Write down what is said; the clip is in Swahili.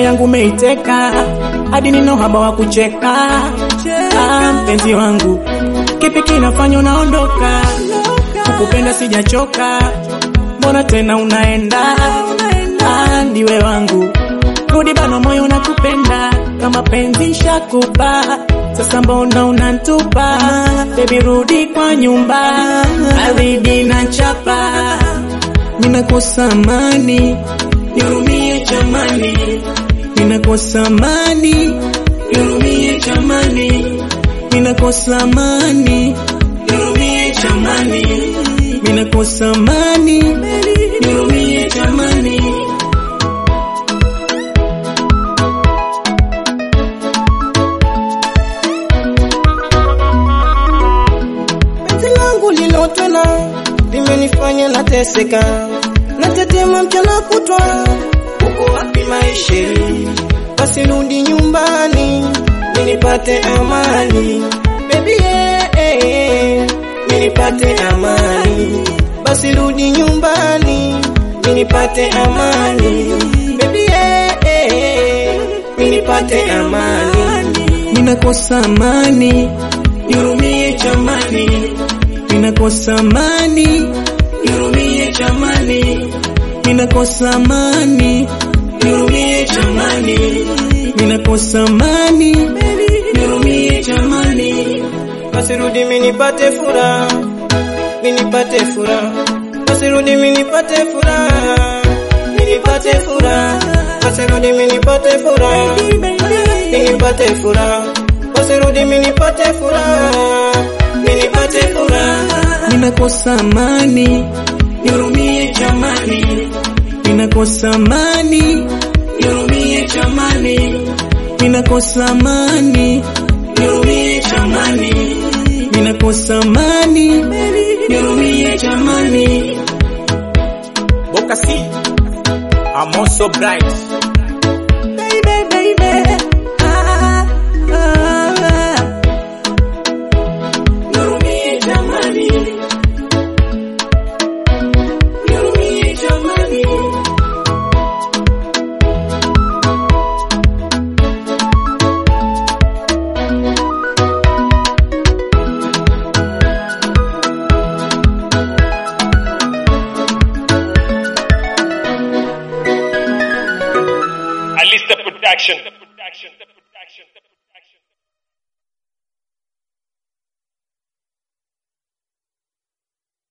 yangu umeiteka hadi nina uhaba wa kucheka. Ah, mpenzi wangu, kipi kinafanya unaondoka? Kukupenda sijachoka, mbona tena unaenda? Ah, ndiwe wangu, rudi bana, moyo unakupenda kama penzi shakupa, sasa mbona unantupa? Baby rudi kwa nyumba, baridi na chapa, ninakosa amani, nihurumie jamani, ninakosa amani, nihurumie jamani, ninakosa amani, nihurumie jamani, ninakosa amani, nihurumie jamani. Penzi langu lilotona limenifanya nateseka, natetema mchana kutwa, uko wapi maisheri? Basi rudi nyumbani ninipate amani, baby yeah, yeah, yeah. ninipate amani, basi rudi nyumbani ninipate amani, baby yeah, yeah, yeah. ninipate amani. ninakosa amani, nihurumie jamani, ninakosa amani, nihurumie jamani, ninakosa amani, nihurumie jamani, ninakosa amani, nihurumie jamani. Basi rudi minipate furaha, minipate furaha. Basi rudi minipate furaha, minipate furaha. Basi rudi minipate furaha, minipate furaha. Basi rudi minipate furaha, minipate furaha. ninakosa amani, nihurumie jamani, ninakosa amani, nihurumie jamani, ninakosa amani, nihurumie jamani, ninakosa amani, nihurumie jamani. Boca C. I'm also bright. Baby, baby, ah, ah, ah. Nihurumie jamani, nihurumie jamani. Alista Production.